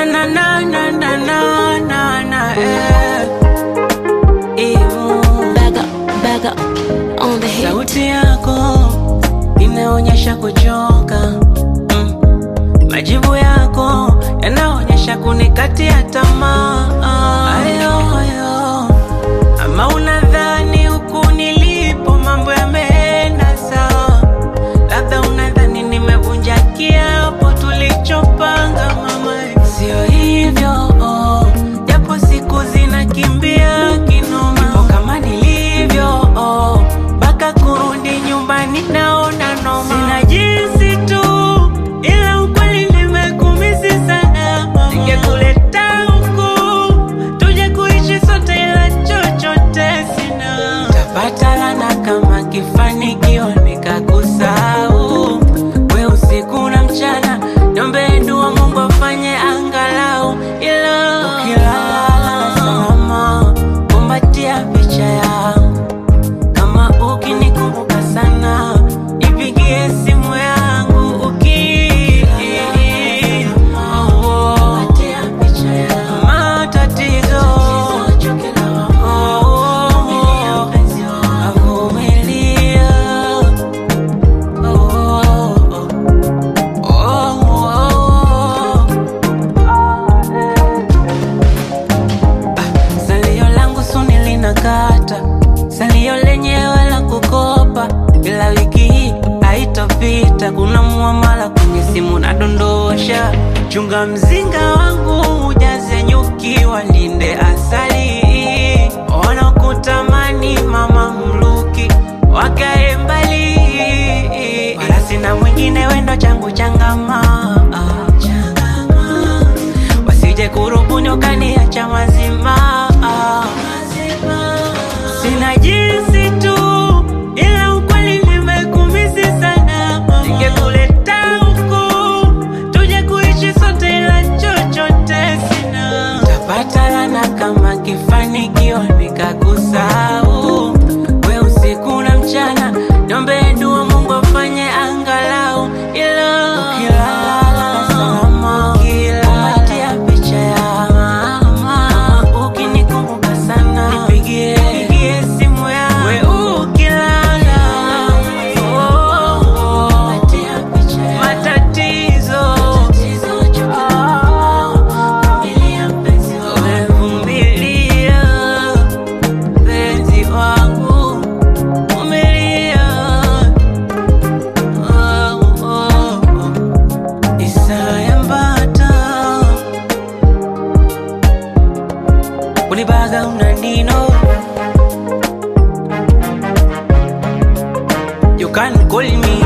na na na na na na na na eh. Imu. Back up, back up on the hit. Sauti yako inaonyesha kuchoka mm. Majibu yako yanaonyesha kunikatia tamaa ayo, ayo. Ama unadhani huku nilipo mambo yameenda sawa, labda unadhani nimevunja kiapo tulichopanga mama, sio hivyo oh. Japo siku zinakimbia kinoma, Nipo kama nilivyo oh. Mpaka kurudi nyumbani naona noma, sina jinsi tu, ila ukweli nimekumisi sana mama. Ningekuleta huku tuje kuishi sote, ila chochote sina. Tapata lana kama kifanikiwa nikakusahau we usiku na mchana, niombe dua Mungu afanye angalau, ila ukilala salama, kumbatia picha yangu kama ukinikumbuka sana ipigie simu yangu uki matatizo avumilia Salio langu suni linakata, salio lenyewe la kukopa, ila wiki hii haitopita. Kuna muamala kwenye simu nadondosha, chunga mzinga wangu ujaze nyuki, walinde asali, wanakutamani mama mluki wakae mbali, wala sina mwingine, wendo changu changama wasije kurubuni ukaniacha mazima. Sina jinsi tu, ila ukweli nimekumisi sana. Ningekuleta huku tuje kuishi sote, ila chochote sina. Tapata lana kama kifanikiwa nikakusahau we usiku na mchana, niombe dua Mungu afanye angalau, ila ukilala salama, kumatia picha ya mama, ukinikumbuka sana nipigie nipigie simu yangu, we ukilala oh, oh, matatizo Ah, vumilia penzi wangu vumilia oh, oh, oh. Isaya Mbata Unibaga unanino You can call me